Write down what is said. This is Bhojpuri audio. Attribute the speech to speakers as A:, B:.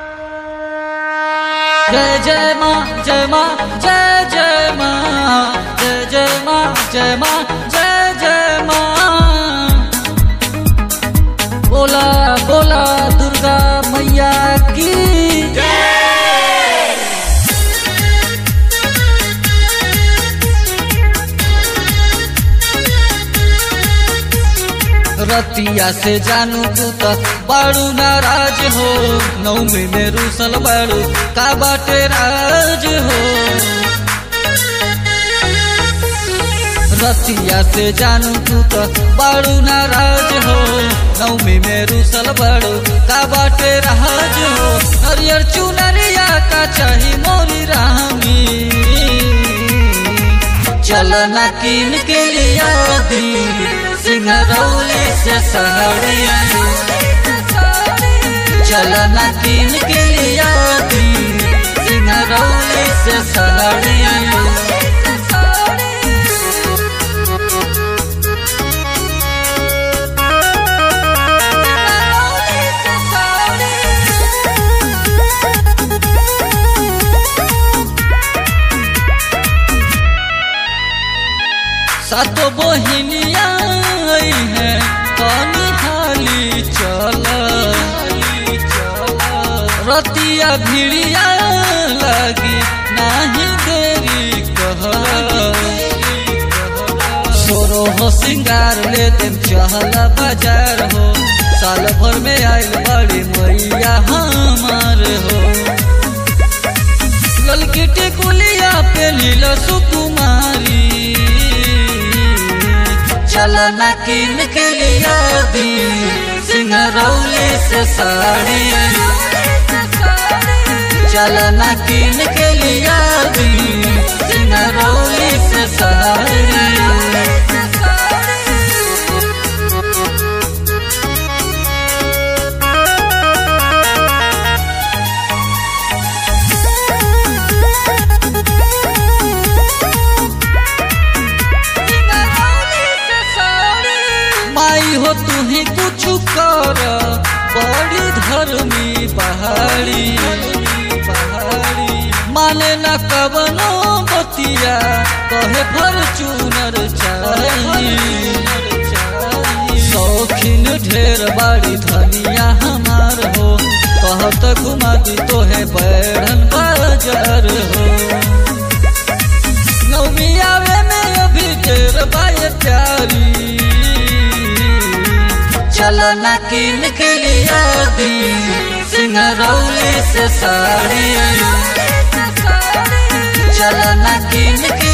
A: जय जय माँ जय माँ जय जय माँ जय जय माँ जय माँ जय जय माँ बोला बोला दुर्गा मैया की रतिया से जानू तू त बाड़ू नाराज हो नौमी में रूसल बाड़ू का बाटे राज हो रतिया से जानू तू त बाड़ू नाराज हो नौमी में रूसल बाड़ू का बाटे राज हो हरियर चुनरिया का चाही मोरी रामी चल न कीन के लिया दी सिंगरौली से सहरिया चल न कीन के लिया दी सिंगरौली से सहरिया सातो बहिनिया आई है कनी हाली चल रतिया भिड़िया लगी नाही देरी कह सोरो हो सिंगार ले तुम चहल बाजार हो साल भर में आयल बड़ी मैया हमार हो ललकी टिकुलिया पे नील सुकुमारी चल न कीन के लिया दी सिंगरौली से साड़ी चल न कीन के लिया दी सिंगरौली से साड़ी माई हो तुही कुछ कर बड़ी धर्मी पहाड़ी माने न कवनो बतिया कहे फॉर्चूनर चाहिए शौकीन ढेर बाड़ी धनिया हमार हो कहत घुमा दी तोहे बैरन बाजार हो नौमी आवे में अभी देर बाय प्यारी चल न कीन के लिया दी सिंगरौली से साड़ी चल न कीन के